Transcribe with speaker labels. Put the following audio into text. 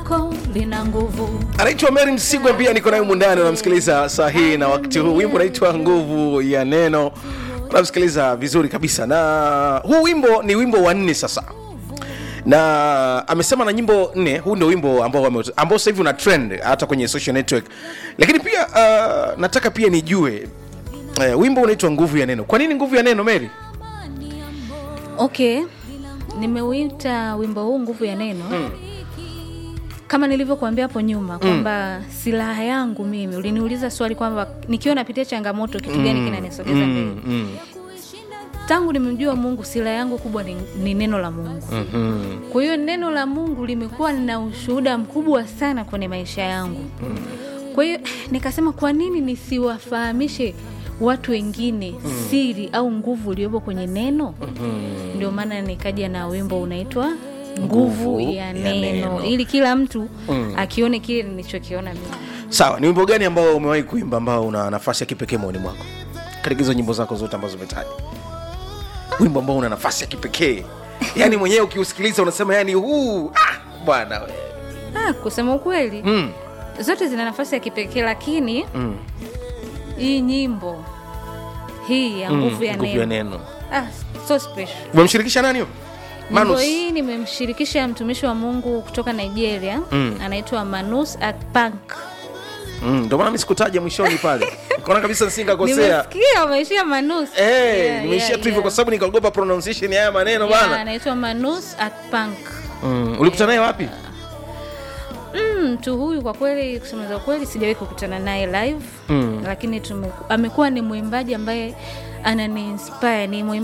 Speaker 1: lako lina nguvu
Speaker 2: anaitwa Mary Msigwa, pia niko naye mundani, unamsikiliza saa hii na wakati huu. Wimbo unaitwa nguvu ya neno, unamsikiliza vizuri kabisa, na huu wimbo ni wimbo wa nne sasa na amesema na nyimbo nne. Huu ndio wimbo ambao wame- ambao sasa hivi una trend hata kwenye social network, lakini pia uh, nataka pia nijue uh, wimbo unaitwa nguvu ya neno. Kwa nini nguvu ya neno, Mary?
Speaker 1: okay nimeuita wimbo huu nguvu ya neno
Speaker 2: Mm.
Speaker 1: kama nilivyokuambia hapo nyuma kwamba silaha yangu mimi uliniuliza swali kwamba nikiwa napitia changamoto kitu gani kinanisogeza mbele
Speaker 2: Mm, mm,
Speaker 1: tangu nimemjua mungu silaha yangu kubwa ni, ni neno la mungu
Speaker 2: mhm.
Speaker 1: kwa hiyo neno la mungu limekuwa na ushuhuda mkubwa sana kwenye maisha yangu kwa hiyo nikasema kwa nini nisiwafahamishe watu wengine siri au nguvu iliyopo kwenye neno ndio maana nikaja na wimbo unaitwa nguvu
Speaker 2: Nguvu
Speaker 1: ya
Speaker 2: ya
Speaker 1: neno,
Speaker 2: neno.
Speaker 1: ili kila mtu akione kile nilichokiona mimi
Speaker 2: Sawa, ni wimbo gani ambao umewahi kuimba ambao una nafasi ya kipekee moyoni mwako katika hizo nyimbo zako zote ambazo umetaja? Wimbo ambao una nafasi ya kipekee, yaani mwenyewe ukiusikiliza unasema yani huu ah, bwana we.
Speaker 1: ah, kusema ukweli
Speaker 2: Mm,
Speaker 1: zote zina nafasi ya kipekee lakini
Speaker 2: mm,
Speaker 1: hii nyimbo hii ya
Speaker 2: mm,
Speaker 1: nguvu ya
Speaker 2: nguvu ya
Speaker 1: neno
Speaker 2: neno.
Speaker 1: ah, so special
Speaker 2: Umemshirikisha nani huyo?
Speaker 1: nyimbo
Speaker 2: Manus.
Speaker 1: hii nimemshirikisha mtumishi wa mungu kutoka nigeria
Speaker 2: Mm.
Speaker 1: anaitwa manus akpank
Speaker 2: Mm, ndio maana mimi sikutaja mwishoni pale. Nikaona kabisa nisingakosea.
Speaker 1: nimesikia umeishia manus
Speaker 2: Eh,
Speaker 1: Yeah,
Speaker 2: nimeishia
Speaker 1: yeah,
Speaker 2: tu hivyo kwa
Speaker 1: yeah.
Speaker 2: sababu nikaogopa pronunciation ya haya maneno
Speaker 1: Yeah,
Speaker 2: bana.
Speaker 1: anaitwa manus akpank
Speaker 2: Mm, ulikutana naye wapi?
Speaker 1: Mm, mtu huyu kwa kweli kusema za kweli sijawahi kukutana naye live
Speaker 2: Mm.
Speaker 1: lakini tume, amekuwa ni mwimbaji ambaye anani inspire ni mwimbaji